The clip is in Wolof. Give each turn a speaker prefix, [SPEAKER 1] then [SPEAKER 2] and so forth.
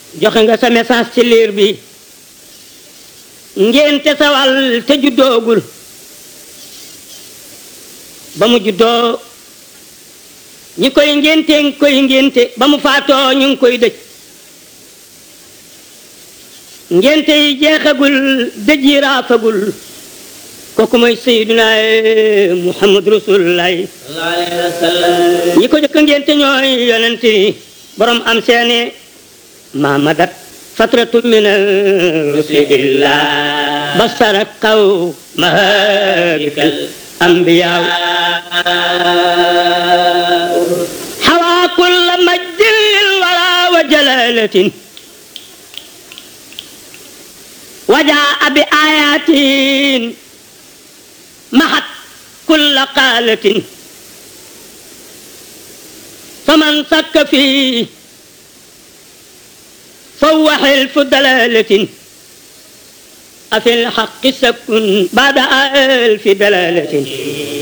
[SPEAKER 1] joxe nga sa message ci liir bi ngénte sawal te juddoogul ba mu juddoo ñi koy ngénte ngi koy ngénte ba mu faatoo ñu ngi koy dëj ngénte yi jeexagul dëj yi raafagul kooku mooy sayyiduna muhammad rasulullah ñi ko jëkk ngénte ñooy yonent yi borom am seene mamadat fatratu min rusulillah basara kaw mahadikal anbiyaa حوى كل مجد للورى وجلالة وجاء بآيات محت كل قالة فمن سك فيه فهو حلف دلالة أفي الحق سك بعد ألف دلالة